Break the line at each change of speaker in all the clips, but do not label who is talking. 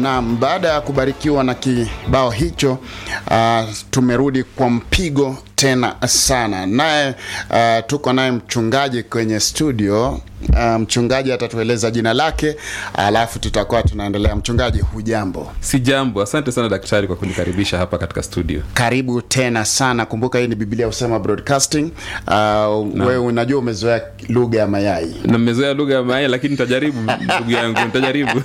Naam, baada ya kubarikiwa na kibao hicho uh, tumerudi kwa mpigo tena sana naye uh, tuko naye mchungaji kwenye studio uh, mchungaji atatueleza jina lake alafu tutakuwa tunaendelea mchungaji hujambo
si jambo asante sana daktari kwa kunikaribisha hapa katika studio
karibu tena sana kumbuka hii ni biblia husema broadcasting uh, wewe unajua umezoea lugha ya mayai
na mmezoea lugha ya mayai lakini nitajaribu ndugu yangu nitajaribu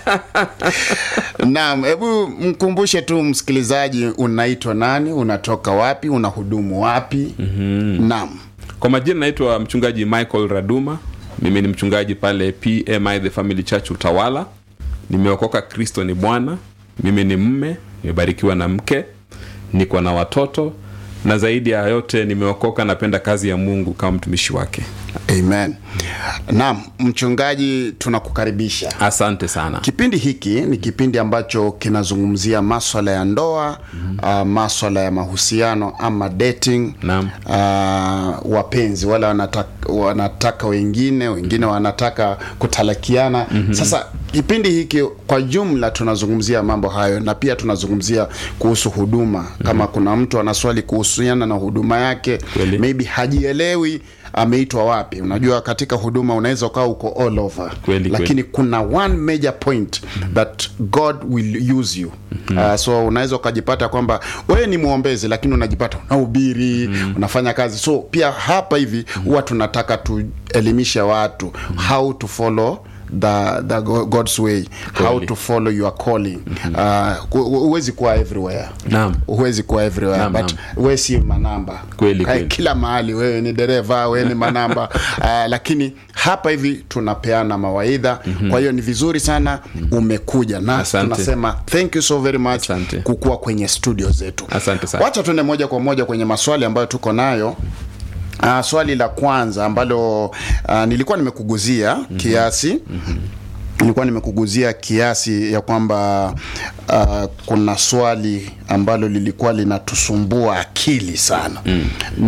naam hebu mkumbushe tu msikilizaji unaitwa nani unatoka wapi unahudumu wapi mm-hmm. naam
kwa majina naitwa mchungaji michael raduma mimi ni mchungaji pale pmi the family church utawala nimeokoka kristo ni bwana mimi ni mme nimebarikiwa na mke niko na watoto na zaidi ya yote nimeokoka napenda kazi ya mungu kama mtumishi wake
amen naam mchungaji tunakukaribisha
asante sana
kipindi hiki ni kipindi ambacho kinazungumzia maswala ya ndoa mm-hmm. uh, maswala ya mahusiano ama dating
Naam.
uh, wapenzi wale wanataka, wanataka wengine wengine wanataka kutalakiana mm-hmm. sasa kipindi hiki kwa jumla tunazungumzia mambo hayo na pia tunazungumzia kuhusu huduma mm-hmm. kama kuna mtu ana swali kuhusiana na huduma yake
Kweli.
maybe hajielewi ameitwa wapi unajua katika huduma unaweza ukawa uko all over
Kweli,
lakini kuna one major point that god will use you uh, so unaweza ukajipata kwamba wewe ni mwombezi lakini unajipata unahubiri unafanya kazi so pia hapa hivi huwa tunataka tuelimishe watu how to follow the, the Go- god's way how
Kweli.
to follow your calling uh, hu- huwezi kuwa everywhere
Naam.
huwezi kuwa everywhere
Naam,
but
naam.
we si manamba
Kweli,
Kae
kweli.
kila mahali wewe ni dereva wewe ni manamba uh, lakini hapa hivi tunapeana mawaidha mm-hmm. kwa hiyo ni vizuri sana umekuja na
Asante.
tunasema thank you so very much
Asante.
kukuwa kwenye studio zetu
Asante sana.
wacha tuende moja kwa moja kwenye maswali ambayo tuko nayo Uh, swali la kwanza ambalo uh, nilikuwa nimekuguzia mm-hmm. kiasi mm-hmm nilikuwa nimekuguzia kiasi ya kwamba uh, kuna swali ambalo lilikuwa linatusumbua akili sana mm.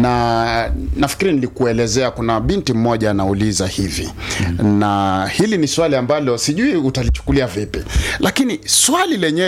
na nafikiri nilikuelezea kuna binti mmoja anauliza hivi mm. na hili ni swali ambalo sijui utalichukulia vipi lakini swali lenyewe